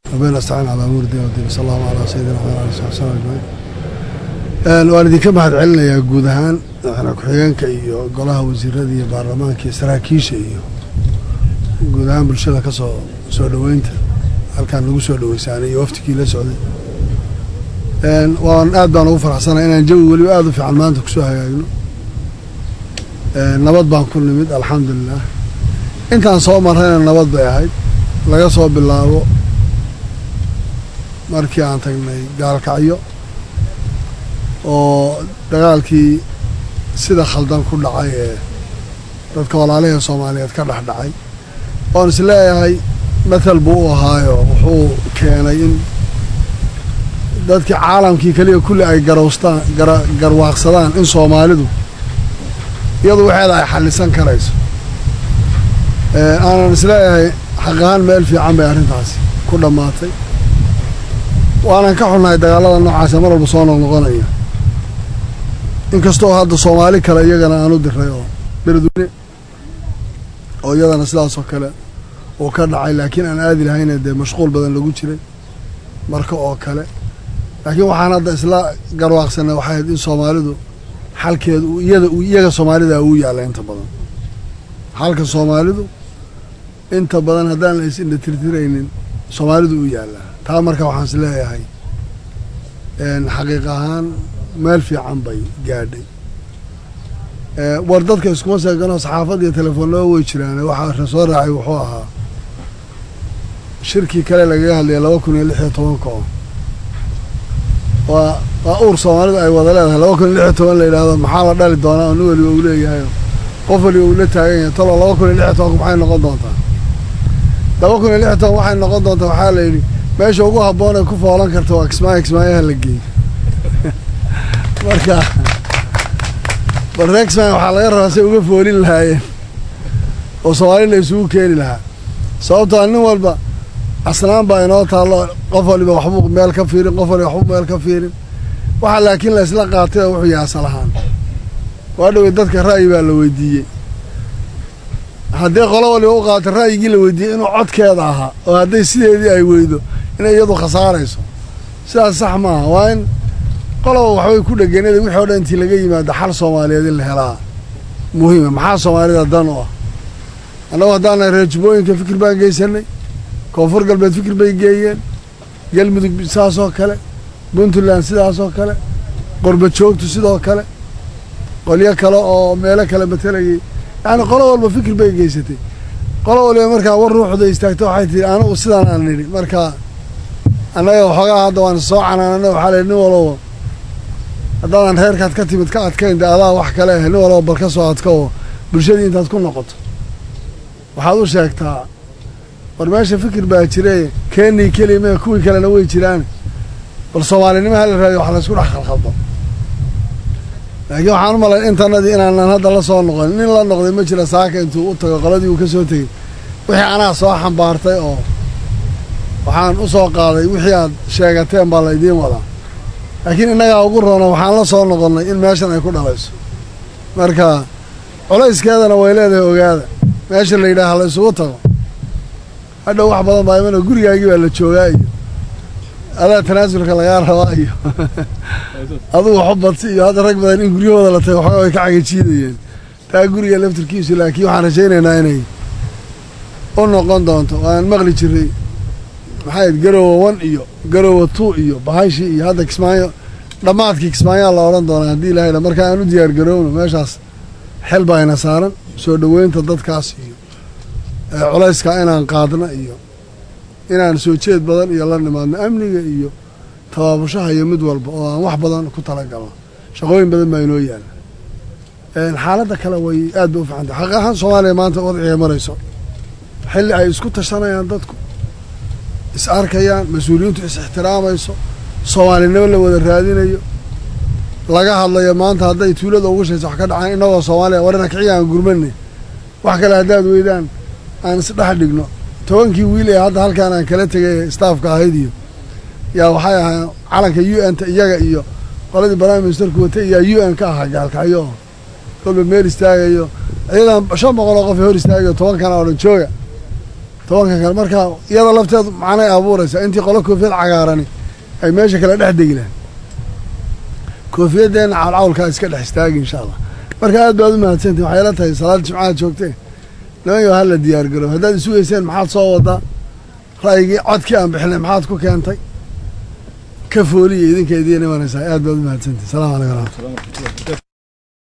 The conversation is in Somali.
ربنا استعان على امور الدين والدين صلى الله على سيدنا محمد وعلى اله وصحبه اجمعين waan idinka mahad celinayaa guud ahaan madaxweyne ku-xigeenka iyo golaha wasiirada iyo baarlamaanka iyo saraakiisha iyo guud ahaan bulshada ka soo soo dhoweynta halkaan lagu soo dhoweysaanay iyo waftigii la socday waan aad baan ugu faraxsanay inaan jawi weliba aada u fiican maanta kusoo hagaagno nabad baan ku nimid alxamdulilah intaan soo marrayna nabad bay ahayd laga soo bilaabo markii aan tagnay gaalkacyo oo dagaalkii sida khaldan ku dhacay ee dadka walaalihii soomaaliyeed ka dhex dhacay oon is leeyahay mathal buu u ahaayo wuxuu keenay in dadkii caalamkii keliya kulli ay garowstaan gara garwaaqsadaan in soomaalidu iyadu waxeeda ay xallisan karayso aanan is leeyahay xaq ahaan meel fiican bay arrintaasi ku dhammaatay waanan ka xunnahay dagaallada noocaasa mar walba soo noqnoqonaya inkastoo hadda soomaali kale iyagana aan u diray oo beledweyne oo iyadana sidaasoo kale uu ka dhacay laakiin aan aadi lahayna dee mashquul badan lagu jiray marka oo kale laakiin waxaan hadda isla garwaaqsanay waxay ahayd in soomaalidu xalkeedu iyada iyaga soomaalida uu yaalla inta badan xalka soomaalidu inta badan haddaan la is indha tirtiraynin soomaalidu u yaallaa taa marka waxaan is leeyahay xaqiiq ahaan meel fiican bay gaadhay war dadka iskuma seeganoo saxaafad iyo telefoonnaba way jiraan waxaa soo raacay wuxuu ahaa shirkii kale lagaga hadlaya laba kun iyo lix iyo tobanka oo waa waa uur soomaalidu ay wada leedahay laba kun iyo lix iyo toban la yidhaahdo maxaa la dhali doonaa oo nin weliba uu leeyahay qof waliba uu la taagan yahay talo laba kun iyo lix iyo tobanka maxay noqon doontaa laba kun iyo lix iyo toban waxay noqon doontaa waxaa la yidhi meesha ugu habboon ee ku foolan karta waa kismaayo kismaayaha la geey marka barreexman waxaa laga rabaa say uga foolin lahaayeen oo soomaali la isugu keeni lahaa sababtoo nin walba asnaan baa inoo taallo qof waliba waxbuu meel ka fiirin qof waliba waxbuu meel ka fiirin waxaa laakiin la isla qaatay oo wuxuu yahay asal ahaan waa dhowey dadka ra'yi baa la weydiiyey haddii qolo waliba u qaato ra'yigii la weydiiyey inuu codkeeda ahaa oo hadday sideedii ay weydo inay iyadu khasaarayso sidaas sax maaha waa in qoloba waxbay ku dheganada wixii o dhan intii laga yimaado xal soomaaliyeed in la helaa muhiima maxaa soomaalida dan u ah annagu haddaana reer jubbooyinka fikir baan geysanay koonfur galbeed fikir bay geeyeen galmudug sidaasoo kale puntland sidaasoo kale qorba joogtu sidoo kale qolyo kale oo meelo kale matelayay yacni qolo walba fikir bay geysatay qolo waliba markaa war ruuxda istaagta waxay tihi anigu sidaan aan nidhi markaa annaga waxoogaa hadda waan soo canaanana waxaa layihi nin walba haddaadan reerkaad ka timid ka adkayn dee adaa wax kale ah nin walba bal ka soo adka oo bulshadii intaad ku noqoto waxaad u sheegtaa war meesha fikir baa jire keenii keliya mee kuwii kalena way jiraan bal soomaalinimo hala raadiyo wax laysku dhex khalkhaldo laakiin waxaan u malay intanadii inaanan hadda la soo noqon nin la noqday ma jira saaka intuu u tago qoladii uu ka soo tegey wixii anaa soo xambaartay oo waxaan u soo qaaday wixii aad sheegateen baa la idiin wadaa laakiin innagaa ugu roona waxaan la soo noqonnay in meeshan ay ku dhalayso marka culayskeedana way leedahay ogaada meesha la yidhaaha la isugu tago hadhow wax badan baa imana gurigaagii baa la joogaa iyo adaa tanaasulka lagaa rabaa iyo adugu waxu badsi iyo hadda rag badan in guryahooda la tago waxooga way ka cagajiidayeen taa guriga laftirkiisu laakiin waxaan rajaynaynaa inay u noqon doonto waan maqli jiray maxayd garowa one iyo garowa two iyo bahashi iyo hadda kismaayo dhammaadkii kismaayaa la odhan doonaa haddii ilahay dha marka aan u diyaar garowno meeshaas xel baa ina saaran soo dhoweynta dadkaas iyo culayska inaan qaadna iyo inaan soo jeed badan iyo la nimaadno amniga iyo tabaabushaha iyo mid walba oo aan wax badan ku talagalno shaqooyin badan baa inoo yaala xaaladda kale way aad bay u fiicantay xaq ahaan soomaaliya maanta wadciga marayso xilli ay isku tashanayaan dadku is arkayaan mas-uuliyiintu is ixtiraamayso soomaalinimo la wada raadinayo laga hadlayo maanta hadday tuulada ugu shaysa wax ka dhacaan innagoo soomaaliya warina kiciya aan gurmanay wax kale haddaad weydaan aan isdhex dhigno tobankii wiil ee hadda halkaan aan kala tegay staafka ahayd iyo yaa waxay ahaa calanka u n ta iyaga iyo qoladii prime ministerku watay yaa u n ka ahaa gaalkacyo oo kolba meel istaagayo iyadan shan boqol oo qof hor istaagayo tobankana oo dhan jooga tobanka kale marka iyada lafteedu macnay abuuraysaa intii qolo koofiyad cagaarani ay meesha kale dhex degi lahayn koofiyaddeena cawlcawlkaa iska dhex istaagi insha allah marka aad baad u mahadsantihin waxay la tahay salaada jimcaad joogteen nimanyo hala diyaar garoob haddaad isugeyseen maxaad soo wadaa ra'yigii codkii aan bixinay maxaad ku keentay ka fooliya idinka idiin imanaysaa aad baad u mahadsantihin salamu calaykum waraxmatullah